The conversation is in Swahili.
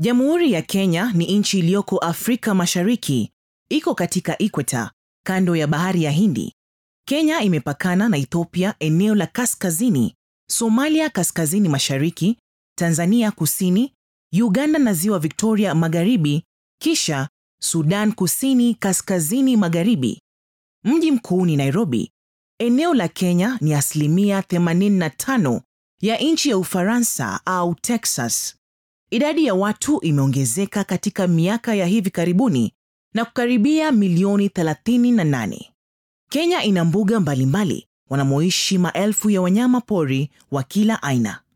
Jamhuri ya Kenya ni nchi iliyoko Afrika Mashariki, iko katika ikweta, kando ya bahari ya Hindi. Kenya imepakana na Ethiopia eneo la kaskazini, Somalia kaskazini mashariki, Tanzania kusini, Uganda na ziwa Victoria magharibi, kisha Sudan kusini kaskazini magharibi. Mji mkuu ni Nairobi. Eneo la Kenya ni asilimia 85 ya nchi ya Ufaransa au Texas. Idadi ya watu imeongezeka katika miaka ya hivi karibuni na kukaribia milioni 38. Kenya ina mbuga mbalimbali wanamoishi maelfu ya wanyama pori wa kila aina.